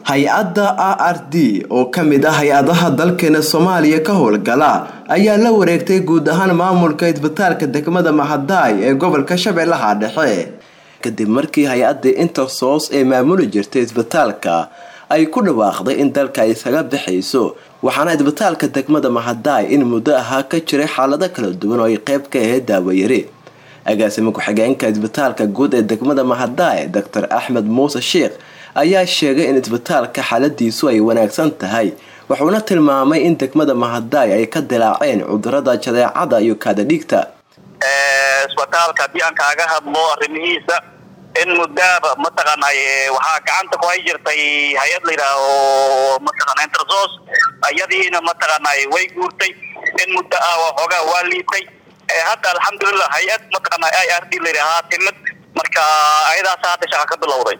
hay-adda a r d oo ka mid ah hay-adaha dalkeena soomaaliya ka howlgala ayaa la wareegtay guud ahaan maamulka isbitaalka degmada mahadaay ee gobolka shabeellaha dhexe kadib markii hay-addii intersos ee maamuli jirtay isbitaalka ay ku dhawaaqday in dalka ay isaga bixayso waxaana isbitaalka degmada mahadaay in muddo ahaa ka jiray xaalado kala duwan oo ay qeyb ka ahayd daawayari agaasima ku-xigeenka isbitaalka guud ee degmada mahadaay doctor axmed muuse sheikh ayaa sheegay in isbitaalka xaaladiisu ay wanaagsan tahay wuxuuna tilmaamay in degmada mahadaay ay ka dilaaceen cudurada jadeecada iyo kaadadhiigta isbitaalka haddii aan kaaga hadlo arrimihiisa in muddaaba mataqaanay waxaa gacanta ku hay jirtay hay-ad la yidhaaho mataqana intersos iyadiina mataqaanay way guurtay in muddo ah waxoogaa waa liitay hadda alxamdulilah hay-ad mataqaana i r d la yidhaahaa timid marka ayadaas hadda shaqa ka bilowday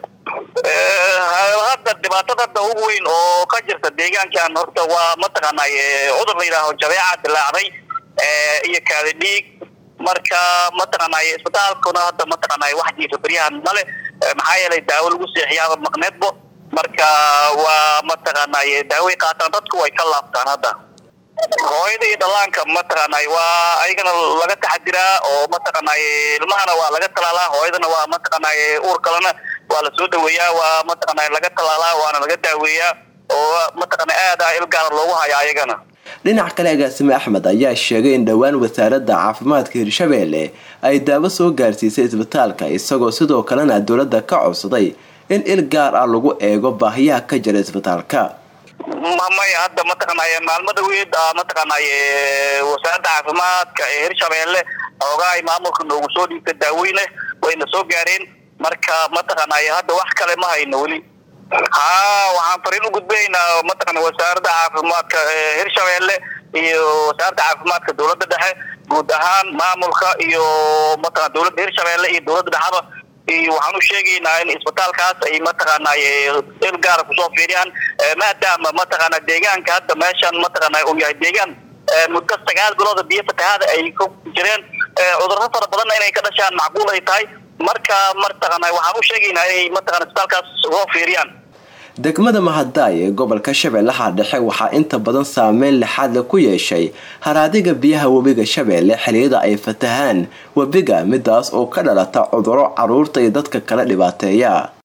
hadda dhibaatada hadda ugu weyn oo ka jirta deegaankan horta waa mataqaanay cudur la yidhaaho jabeeca dilaacday iyo kaadi dhiig marka mataqaanay isbitaalkuna hadda mataqaanay wax jiifa beryahan male maxaa yeelay daawo lagu seexiyaaba maqneedbo marka waa mataqaanay daaway qaataan dadku way ka laabtaan hadda hooyada iyo dhalaanka mataqaanay waa ayagana laga taxadiraa oo mataqaanay ilmahana waa laga talaalaa hooyadana waa mataqaanay uur kalena waa lasoo dhaweeyaa waa mataqaanay laga talaalaa waana laga daaweeyaa oo mataqaana aad ah ilgaara loogu hayaa ayagana dhinac kale agaasime axmed ayaa sheegay in dhowaan wasaaradda caafimaadka hirshabeelle ay daawo soo gaarsiisay isbitaalka isagoo sidoo kalena dowladda ka codsaday in il gaar ah lagu eego baahiyaha ka jira isbitaalka maya hadda mataqaanay maalmada weyd mataqaanay wasaaradda caafimaadka ee hirshabeelle xoogaa ay maamulka noogu soo dhiibta daaweyne wayna soo gaareen marka mataqaanay hadda wax kale ma hayno weli haa waxaan fariin u gudbinaynaa mataqana wasaaradda caafimaadka hirshabeelle iyo wasaaradda caafimaadka dowladda dhexe guud ahaan maamulka iyo mataqana dowladda hirshabeelle iyo dowladda dhexaba iyo waxaan u sheegaynaa in isbitaalkaas ay mataqaanay il gaara kusoo fiiriyaan maadaama mataqaana deegaanka hadda meeshan mataqaana uu yahay deegaan muddo sagaal bilooda biyo fatahaada ay ku jireen cudurro fara badanna inay ka dhashaan macquul ay tahay marka mataqaana waxaan u sheegaynaa inay mataqana isbitaalkaas soo fiiriyaan degmada mahadaay ee gobolka shabeellaha dhexe waxaa inta badan saameyn lixaadle ku yeeshay haraadiga biyaha webiga shabeelle xiliyada ay fatahaan webiga midaas oo ka dhalata cuduro caruurta iyo dadka kala dhibaateeya